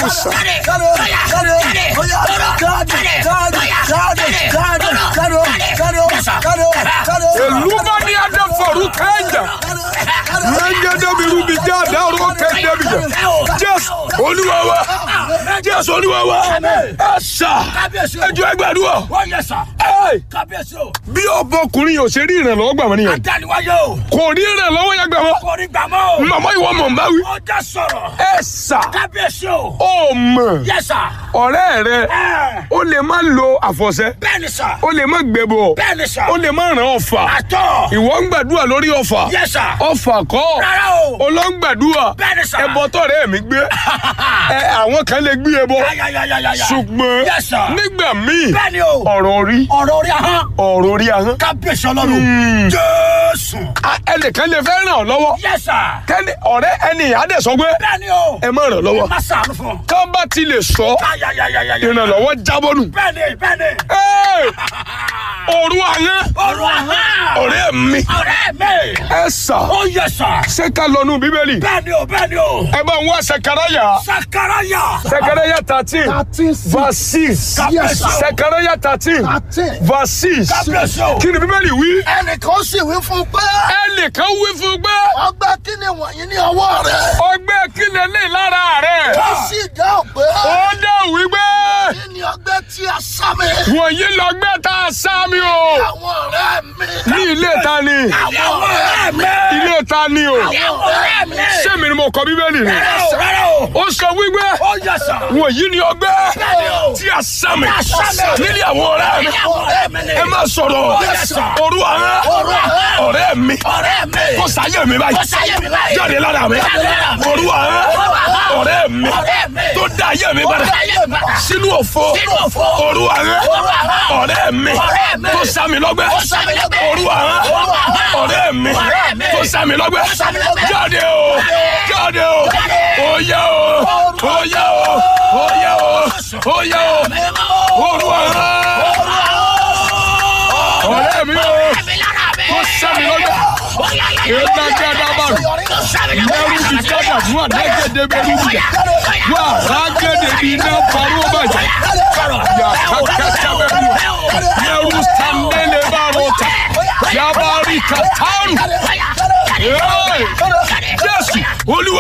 sà. èlú bá ní adé fọ̀rú kẹ́ńjà lẹ́ńgẹ́dẹ́ mi rú mi jẹ́ àdáró kẹ́ńdẹ́ mi jẹ́ jésù olúwa wa jésù olúwa wa ẹ sà ẹjọ́ ẹgbàdúrà bí ọbọkùnrin yóò ṣe rí ìrànlọ́wọ́ gbà wọ́n nìyẹn kò rí ìrànlọ́wọ́ yẹn gbà wọ́n màmá ìwọ mọ̀ n bá wí ẹ sà ó mọ̀ ọ̀rẹ́ rẹ ó lè má lo àfọ̀ṣẹ Bẹ́ẹ̀ni sà. ó lè má gbẹbọ Bẹ́ẹ̀ni sà. ó lè má ràn ọ̀fà Àtọ̀. ìwọ ń gbàdúrà lórí ọ̀fà Yes, sir. ọ̀fà kọ́ Rárá o. olóńgbàdúrà Bẹ́ẹ̀ni sà. ẹbọ tọ̀rẹ́ mi gbé ẹ àwọn kan lè gbé ẹbọ Yáyáyáyáyá. ṣùgbọ́n Yes, sir. nígbà míì Bẹ́ẹ̀ni o. ọ̀rọ̀ orí Ọ̀rọ̀ orí ahọ́n. ọ̀rọ̀ orí ahọ́n Kábíyèsí ọlọ́run. Jésù. a- ẹnìkan lè fẹ́ ràn ọ́ lọ́wọ́ Yes, sir. kẹ́ni ọ̀rẹ́ ẹni àdẹ̀sọ́ pé Bẹ́ẹ̀ni o. ẹ má ràn lọ́wọ́ Má sàánú fún. kán bá ti lè sọ Yáyáyáyáyá. ìrànlọ́wọ́ jábọ́ nù. Bẹ́ẹ̀ni bẹ́ẹ̀ni. Ẹ́! òru ahọ́n Ọ̀rọ̀ ahọ́n. ọ̀rẹ́ mi Ọ̀rẹ́ mi. ẹ sà Ó yẹ sà. ṣé ká lọ nù bíbélì Bẹ́ẹ̀ni o bẹ́ẹ̀ni o. ẹ bá ń wá sẹkẹrẹyà Sakaraya. sẹkẹrẹyà thirteen verse six Kábíyèsí o. sẹkẹrẹyà thirteen verse six Kábíyèsí o. kí ni bíbélì wí ẹnìkan sì wí fún pé ẹnìkan wí fún pé ọgbẹ́ kí ni wọ̀nyí ní ọwọ́ rẹ̀ ọgbẹ́ kílẹ̀ lè lára rẹ̀ ó sì dáhùn pé ó dá wípé kí ni ọgbẹ́ tí a sá mi wọ̀nyí lọ́gbẹ́ tá a sá mi o àwọn ọ̀rẹ́ mi ní ilé ta ni Àwọn ọ̀rẹ́ mi. ilé ta ni o Àwọn ọ̀rẹ́ mi. sẹ́mi ni mo kọ bíbélì ni Rárá o rárá o. ó sọ wípé Ó yẹ sà. wọ̀nyí ni ọgbẹ́ Bẹ́ẹ̀ni o. tí a sá mi a sá mi. nílé àwọn ọ̀rẹ́ mi Àwọn ọ̀rẹ́ mi ni. ẹ má sọ̀rọ̀ Yes, sir. òru àwọn Òru àwọn. ọ̀rẹ́ mi Ọ̀rẹ́ mi. kó sáyé mi báyìí Kó sáyé mi báyìí. jáde lára mi Jáde lára mi. òru àwọn Òru àwọn. ọ̀rẹ́ mi Ọ̀rẹ́ mi. tó dá ayé mi Ó padà dá ayé mi padà. sínú òfo Sínú òfo. òru àwọn Òru àwọn. ọ̀rẹ́ mi Ọ̀rẹ́ mi. tó sá mi lọ́gbẹ́ Ó sá mi lọ́gbẹ́. òru àwọn Òru àwọn. ọ̀rẹ́ mi Ọ̀rẹ́ mi. tó sá mi lọ́gbẹ́ Ó sá mi lọ́gbẹ́. jáde o jáde o Jáde. oyè o oyè o oyè o oyè o òru àwọn ọ̀rẹ́ mi o tó sá mi lọ́gbẹ́ èèyàn dáadáa bá mi mẹ́rù bí jáde àdúrà lẹ́gẹ̀dẹ̀ bẹ́rù bí jà wà rágẹ̀dẹ̀ bí iná parọ́ bàjẹ́ yà kàkàtà bẹ́rù mẹ́rù sàmẹ́lẹ̀ bá rọ̀ tà yà bá rí kàtàrù. Jésù olúwa.